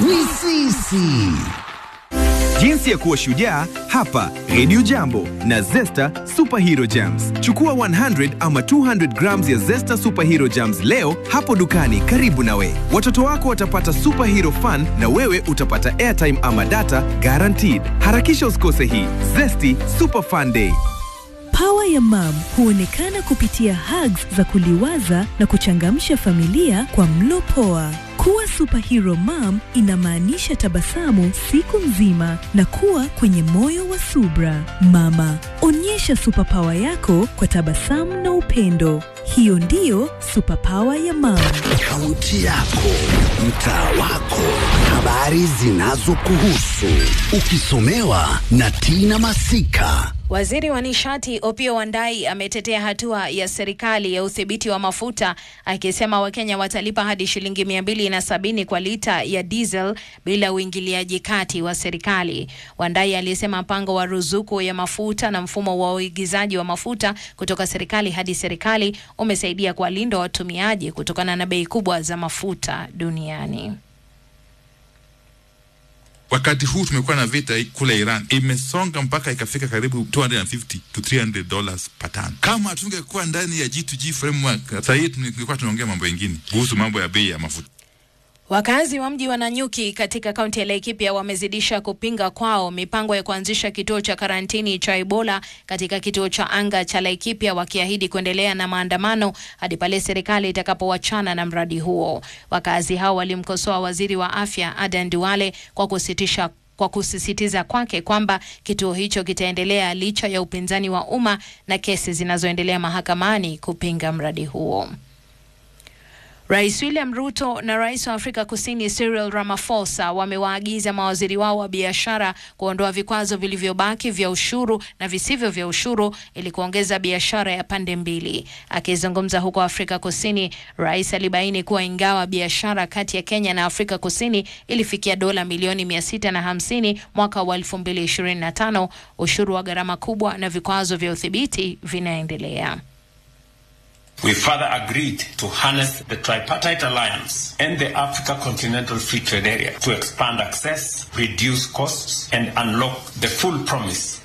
ni sisi. Jinsi ya kuwa shujaa hapa Radio Jambo na Zesta Superhero Jams. Chukua 100 ama 200 grams ya Zesta Superhero Jams leo hapo dukani karibu nawe. Watoto wako watapata superhero fun na wewe utapata airtime ama data guaranteed. Harakisha usikose hii Zesty Super Fun Day. Pawa ya mam huonekana kupitia hugs za kuliwaza na kuchangamsha familia kwa mlo poa. Kuwa superhero mom inamaanisha tabasamu siku nzima na kuwa kwenye moyo wa subra. Mama, onyesha superpower yako kwa tabasamu na upendo. Hiyo ndiyo superpower ya mam. Kaunti yako, mtaa wako, habari zinazokuhusu, ukisomewa na Tina Masika. Waziri wa nishati Opiyo Wandayi ametetea hatua ya serikali ya udhibiti wa mafuta akisema Wakenya watalipa hadi shilingi mia mbili na sabini kwa lita ya diesel bila uingiliaji kati wa serikali. Wandayi alisema mpango wa ruzuku ya mafuta na mfumo wa uigizaji wa mafuta kutoka serikali hadi serikali umesaidia kuwalinda watumiaji kutokana na bei kubwa za mafuta duniani. Wakati huu tumekuwa na vita kule Iran, imesonga mpaka ikafika karibu 250 to 300 dollars per ton. Kama tungekuwa ndani ya G2G framework, sasa hii tungekuwa tunaongea mambo mengine kuhusu mambo ya bei ya mafuta. Wakazi wa mji wa Nanyuki katika kaunti ya Laikipia wamezidisha kupinga kwao mipango ya kuanzisha kituo cha karantini cha Ebola katika kituo cha anga cha Laikipia, wakiahidi kuendelea na maandamano hadi pale serikali itakapowachana na mradi huo. Wakazi hao walimkosoa waziri wa afya Adan Duale kwa kusitisha kwa kusisitiza kwake kwamba kituo hicho kitaendelea licha ya upinzani wa umma na kesi zinazoendelea mahakamani kupinga mradi huo. Rais William Ruto na rais wa Afrika Kusini Cyril Ramaphosa wamewaagiza mawaziri wao wa biashara kuondoa vikwazo vilivyobaki vya ushuru na visivyo vya ushuru ili kuongeza biashara ya pande mbili. Akizungumza huko Afrika Kusini, rais alibaini kuwa ingawa biashara kati ya Kenya na Afrika Kusini ilifikia dola milioni mia sita na hamsini mwaka wa 2025, ushuru wa gharama kubwa na vikwazo vya udhibiti vinaendelea. We further agreed to harness the tripartite alliance and the Africa Continental Free Trade Area to expand access, reduce costs, and unlock the full promise